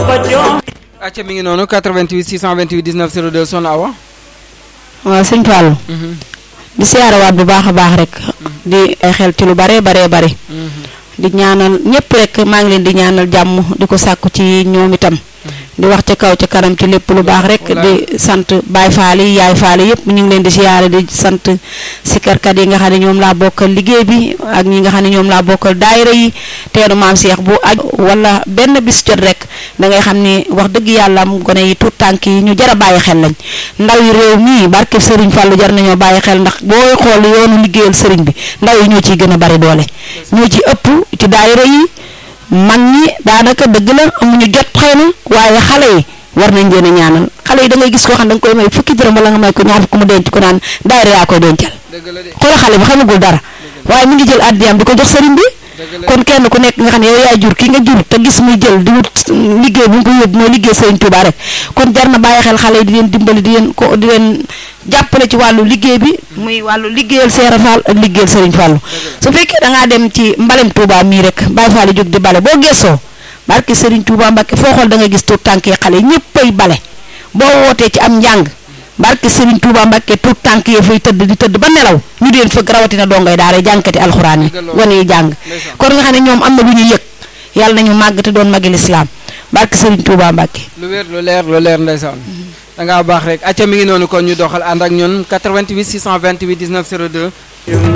ko jox acca mi ngi noonu 88 628 19 02 Soxna Awa waaw sëñ Fallou di siyaarawaat bu baax a baax rek di ay xel ci lu bare bare bare di ñaanal ñëpp rek maa ngi leen di ñaanal jàmm di ko sàkku ci ñoom itam di wax ca kaw ca kanam ci lépp lu baax rek di sant Baay Faal yi Yaay Faal yëpp ñu ngi leen di siyaare di sant sikarkat yi nga xam ne ñoom laa bokkal liggéey bi ak ñi nga xam ne ñoom laa bokkal daayira yi teenu maam Cheikh bu aj wala benn bis jot rek da ngay xam ni wax dëgg yàlla am gone yi tuut tànk yi ñu jar a bàyyi xel lañ ndaw yi réew mii barke Serigne Fallou jar nañoo bàyyi xel ndax booy xool yoonu liggéeyal Serigne bi ndaw yi ñoo ciy gën a bari doole ñoo ci ëpp ci daayira yi mag ñi daanaka dëgg la amuñu jot xëy na waaye xale yi war nañ leen a ñaanal xale yi da ngay gis koo xam da nga koy may fukki dërëm wala nga may ko ñaar fukk mu denc ko naan daayira yaa koy dencal xoolal xale bi xamagul dara waaye mi ngi jël addiyam di ko jox sëriñ bi kon kenn ku nekk nga xam ne yow yaay jur ki nga jur te gis muy jël di wut liggéey bu mu ko yóbbu mooy liggéey sëriñ Touba rek kon jar na bàyyi xel xale yi di leen dimbali di leen ko di leen jàppale ci wàllu liggéey bi muy wàllu liggéeyal Seera Fall ak liggéeyal sëriñ Fallu su fekkee da ngaa dem ci mbalem Touba mii rek Baye Fall jóg di bale boo gëstoo barke sëriñ Touba Mbacke foo xool da nga gis tuut tànk yi xale yi ñëppay bale boo wootee ci am njàng barke Serigne Touba Mbacke tuut tànk yi fay tëdd di tëdd ba nelaw ñu deen fëgg rawatina dongay daara jànkati alxuraan yi wane yi jàng kon nga xam ne ñoom am na lu ñu yëg yàlla nañu màgg te doon magi lislaam barke Serigne Touba Mbacke. lu wér lu leer lu leer ndeysaan da ngaa baax rek acca mi ngi noonu kon ñu doxal ànd ak ñun 88 628 19 02